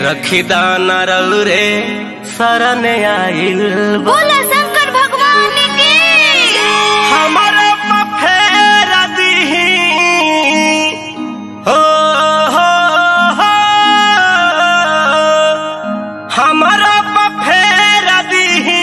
रखी दाना रे शरण आइल बा। बोला शंकर भगवान की हमारा पफेर दीही हो हो हो हमारा पफेर दीही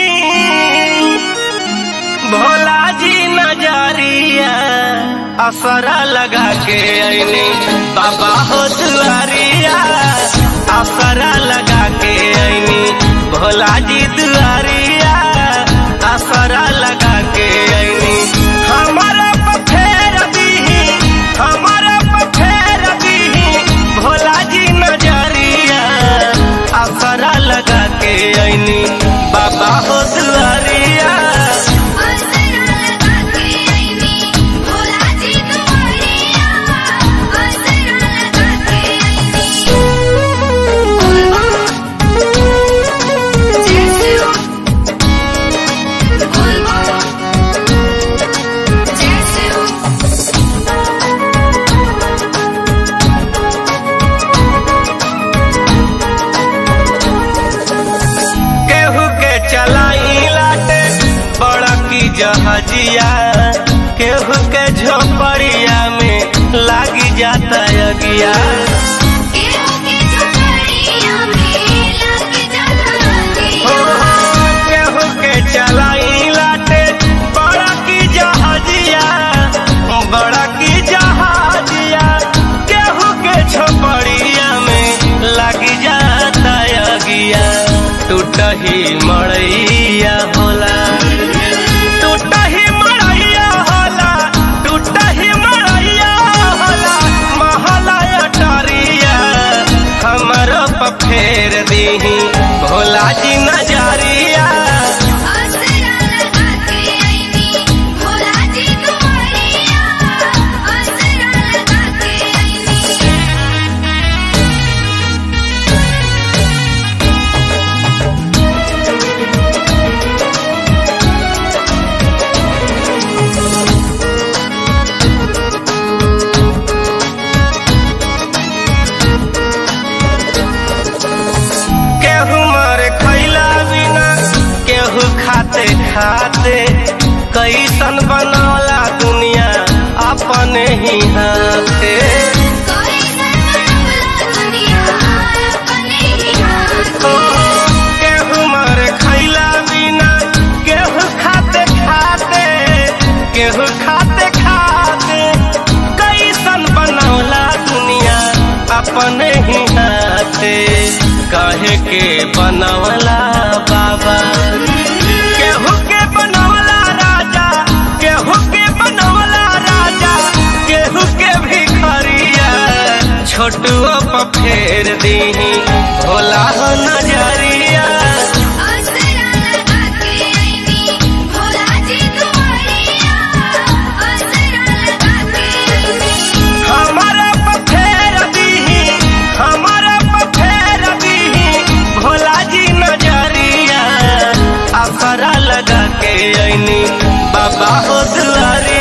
भोला जी नजरिया असरा लगा के अइनी बाबा हो दुआरिया असरा लगा के अइनी भोला जी दुआरिया असरा लगा के अइनी हमारा पफेर दीही हमारा पफेर दीही भोला जी नजरिया असरा लगा के अइनी बाबा हो दुआरिया असरा लगा के आईनी भोला जी तुम्हारिया असरा लगा के आईनी जैसे हो जैसे हो केहू के चलाई लाटे बड़ा की जहाजिया केहू के झोपड़िया में लागी जाता अगिया केहू के झोपड़िया में लग जाता हो, हो, केहू के चलाई लाटे बड़ा की जहाजिया बड़ा की जहाजिया केहू के झोपड़िया में लागी जाता अगिया टूटही मड़ैया होला टूटही मड़ैया होला टूटही मड़ैया होला महला अटरिया हमरो पफेर दीही भोला जी नजरिया असरा लगा के आईनी भोला जी तुम्हारिया असरा लगा के आईनी केहू मरे खैला बिना केहू खाते खाते कैसन बनौला दुनिया अपने ही हाथे कोई सरवला दुनिया अपने ही हाथ ओ, केहू मरे खैला बिना केहू खाते खाते केहू खाते खाते कैसन बनौला दुनिया अपने ही हाथे कहे के बनवला बाबा केहू के बनवला राजा केहू के बनवला राजा केहू के भिखरिया छोटुओ पर फेर दीही भोला हो नजरिया असरा लगा के आईनी भोला जी तुम्हारिया असरा लगा के आईनी हमारा पफेर दीही हमारा पफेर दीही भोला जी नजरिया असरा लगा के अइनी बाबा हो दुआरी